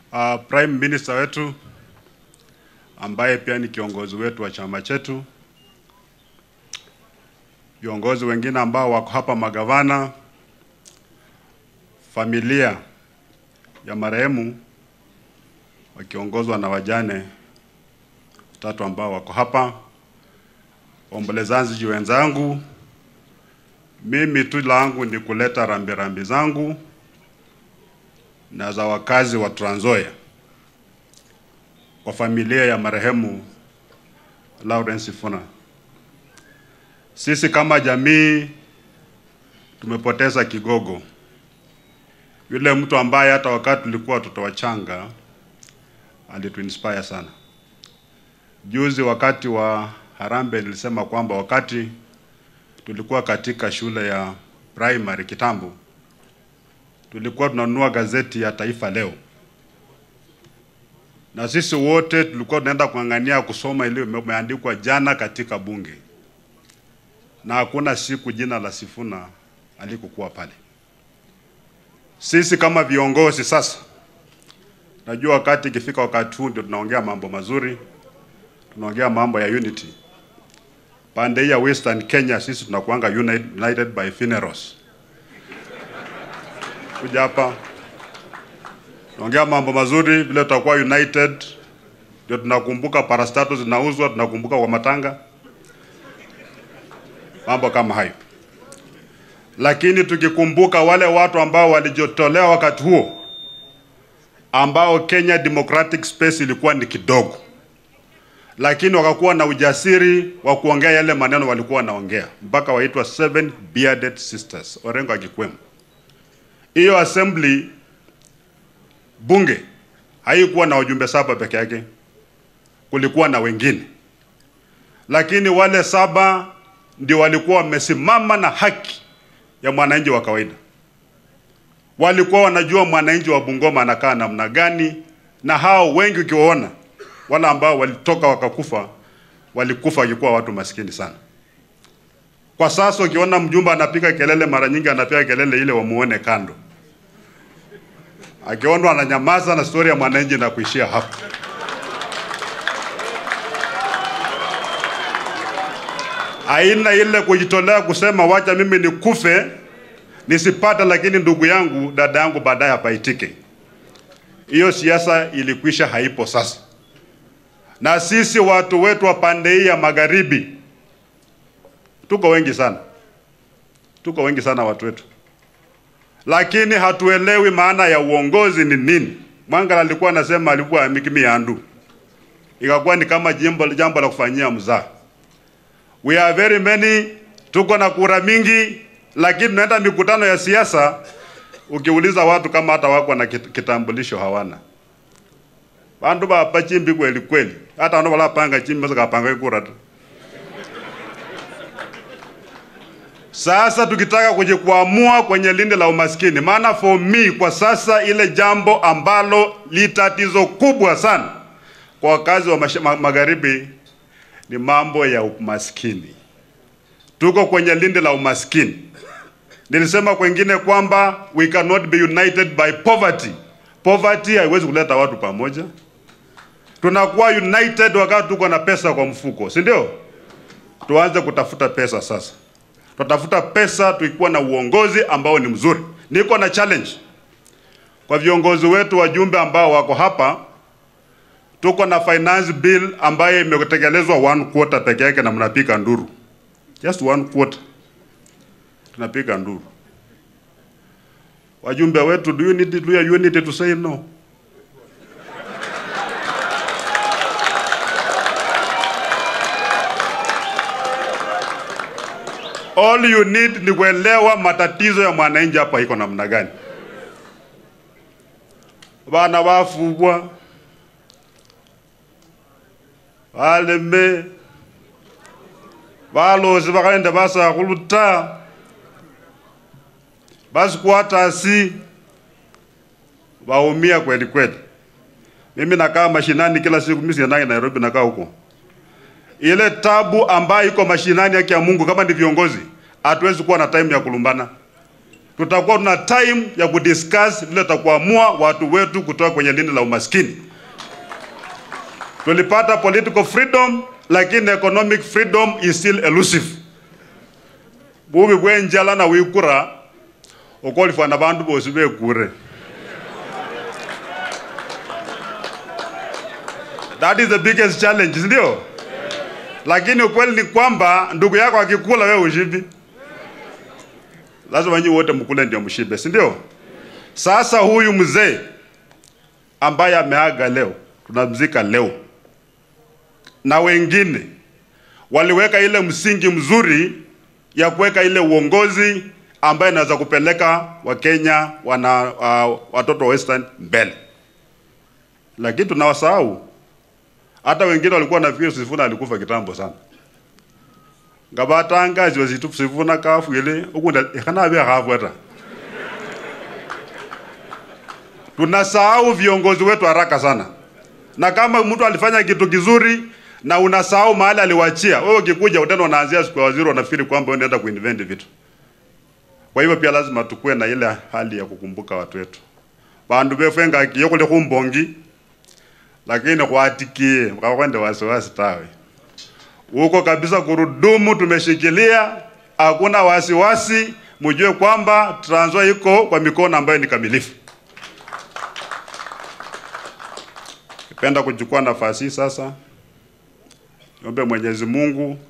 uh, Prime Minister wetu ambaye pia ni kiongozi wetu wa chama chetu, viongozi wengine ambao wako hapa, magavana, familia ya marehemu wakiongozwa na wajane watatu ambao wako hapa, waombolezaji wenzangu, mimi tu langu ni kuleta rambirambi zangu na za wakazi wa Trans Nzoia kwa familia ya marehemu Lawrence Sifuna. Sisi kama jamii tumepoteza kigogo, yule mtu ambaye hata wakati tulikuwa watoto wachanga alituinspire sana. Juzi wakati wa Harambee nilisema kwamba wakati tulikuwa katika shule ya primary kitambo, tulikuwa tunanunua gazeti ya Taifa Leo, na sisi wote tulikuwa tunaenda kuang'ania kusoma ile imeandikwa jana katika bunge, na hakuna siku jina la Sifuna alikokuwa pale. Sisi kama viongozi sasa, najua wakati ikifika wakati huu ndio tunaongea mambo mazuri, tunaongea mambo ya unity. Pande hii ya Western Kenya sisi tunakuanga united by funerals. Kuja hapa tunaongea mambo mazuri, vile tutakuwa united, ndio tunakumbuka parastato zinauzwa, tunakumbuka kwa matanga, mambo kama hayo. Lakini tukikumbuka wale watu ambao walijitolea wakati huo, ambao Kenya Democratic Space ilikuwa ni kidogo lakini wakakuwa na ujasiri wa kuongea yale maneno walikuwa wanaongea, mpaka waitwa seven bearded sisters, Orengo akikwemo. Hiyo assembly bunge haikuwa na wajumbe saba peke yake, kulikuwa na wengine, lakini wale saba ndio walikuwa wamesimama na haki ya mwananchi wa kawaida. Walikuwa wanajua mwananchi wa Bungoma anakaa namna gani, na hao wengi ukiwaona wala ambao walitoka wakakufa walikufa wakikuwa watu maskini sana. Kwa sasa ukiona mjumba anapiga kelele, mara nyingi anapiga kelele ile wamuone kando, akionwa ananyamaza na stori ya mwananchi na kuishia hapo. Aina ile kujitolea kusema wacha mimi nikufe nisipate, lakini ndugu yangu dada yangu baadaye apaitike. Hiyo siasa ilikwisha, haipo sasa na sisi watu wetu wa pande hii ya magharibi tuko wengi sana, tuko wengi sana watu wetu, lakini hatuelewi maana ya uongozi ni nini. Mwangala alikuwa anasema alikuwa mikimi yandu, ikakuwa ni kama jambo jambo la kufanyia mzaa. We are very many, tuko na kura mingi, lakini tunaenda mikutano ya siasa, ukiuliza watu kama hata wako na kitambulisho hawana bandu bapa chimbi kweli kweli, hata wano balapanga chimbi basa kapanga ikura tu. Sasa tukitaka kujikwamua kwenye lindi la umaskini, maana for me kwa sasa ile jambo ambalo li tatizo kubwa sana kwa wakazi wa ma magharibi ni mambo ya umaskini. Tuko kwenye lindi la umaskini. Nilisema kwengine kwamba we cannot be united by poverty. Poverty haiwezi kuleta watu pamoja tunakuwa united wakati tuko na pesa kwa mfuko, si ndio? Tuanze kutafuta pesa sasa, tutafuta pesa tukiwa na uongozi ambao ni mzuri. Niko na challenge kwa viongozi wetu, wajumbe ambao wako hapa. Tuko na finance bill ambayo imetekelezwa one quarter peke yake, na mnapika nduru, just one quarter tunapika nduru. Wajumbe wetu, do you need, do you need to say no? All you need ni kuelewa matatizo ya mwananchi hapa iko namna gani. Bana bafubwa baleme balosi bakaenda basakhuluta basikwatasi baumia kweli kweli. Mimi nakaa mashinani kila siku, mimi siendangi Nairobi, nakaa huko ile tabu ambayo iko mashinani yake ya Mungu, kama ni viongozi, hatuwezi kuwa na time ya kulumbana. tutakuwa tuna time ya kudiscuss vile tutakuamua watu wetu kutoka kwenye lindi la umaskini. Tulipata political freedom, lakini economic freedom is still elusive. bubi bwe njala na wikura okolifana bandu bosi bekure That is the biggest challenge, si ndio? Lakini ukweli ni kwamba ndugu yako akikula wewe ushibi. Lazima nyinyi wote mkule ndio mshibe, si ndio? Sasa huyu mzee ambaye ameaga leo, tunamzika leo, na wengine waliweka ile msingi mzuri ya kuweka ile uongozi ambaye inaweza kupeleka Wakenya wana uh, watoto wa Western mbele, lakini tunawasahau hata wengine walikuwa nafikiri Sifuna alikufa kitambo sana ngabatangazi wazitu Sifuna kafwile ukunda ikana bya kafwata tunasahau viongozi wetu haraka sana, na kama mtu alifanya kitu kizuri na unasahau mahali aliwachia, wewe ukikuja utena unaanzia siku ya waziri, unafikiri kwamba unaenda kuinvent vitu. Kwa hivyo pia lazima tukue na ile hali ya kukumbuka watu wetu bandu befenga kiyokule kumbongi lakini kwatikie mkakwende wasiwasi tawe huko kabisa, kurudumu tumeshikilia, hakuna wasiwasi. Mjue kwamba Trans Nzoia iko kwa mikono ambayo ni kamilifu. Nipenda kuchukua nafasi hii sasa, niombe Mwenyezi Mungu